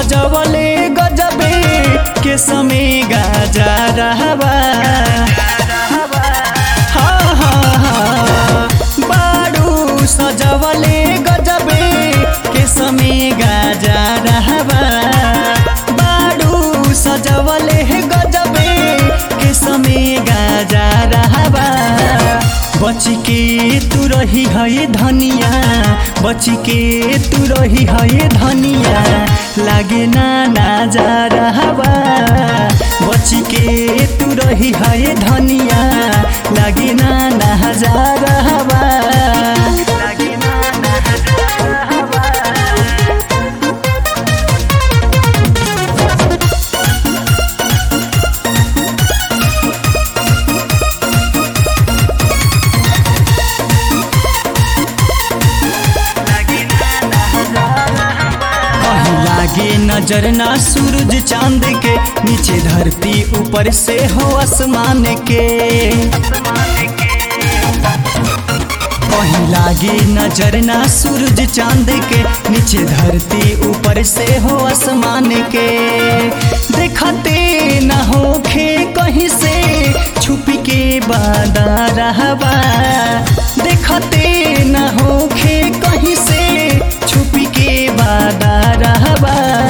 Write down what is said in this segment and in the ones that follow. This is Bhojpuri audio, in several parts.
सजवले गजबे के समय गाजा रहबा हाँ, हाँ, हाँ। बारू सजवले गजबे के समय गाजा रहबा बारू सजवले गजबे के समय गाजा रहबा बच के तू रही है धनिया बच के तू रही है धनिया लागे ना नाजा रहबा बच के तू रही है धनिया लागे ना नाजा रहबा लागे ना नाजा रहबा कहीं लागे नजर ना सूरज चांद के नीचे धरती ऊपर से हो आसमान के कहीं लागे नजर ना सूरज चांद के नीचे धरती ऊपर से हो आसमान के देखते न होखे कहीं से छुप के बादा रहबा देखते न होखे कहीं से छुप के बादा रहबा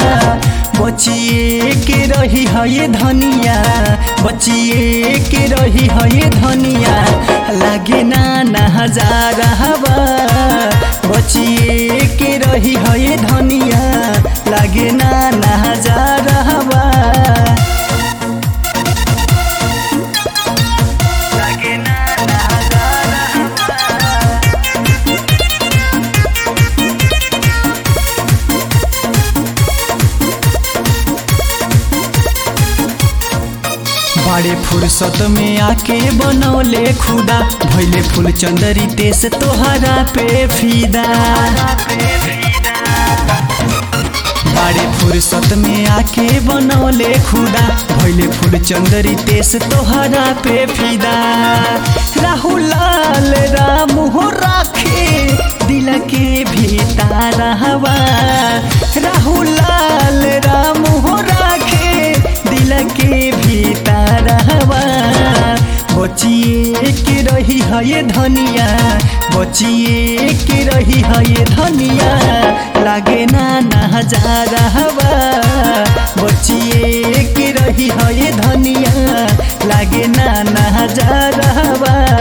बचिए के रही है ये धनिया बचिए के रही है ये धनिया लागे ना नजा रहबा बचिए के रही है ये धनिया लागे ना नजा रहबा लागे ना नजा रहबा बड़े फुर्सत में आके बनौले खुदा भैले फूल चंदरी तेस तोहरा पे फीदा बड़े फुर्सत में आके बनौले खुदा भैले फूल चंदरी तेस तोहरा पे फीदा राहुल लाल राम हो राखे दिल के भीतर हवा राहुल लाल राम हो राखे दिल के भीतर हवा बचिए के रही है ये धनिया बचिए के रही है ये धनिया लागे ना नजा रहबा बचिए के रही है ये धनिया लागे ना नजा रहबा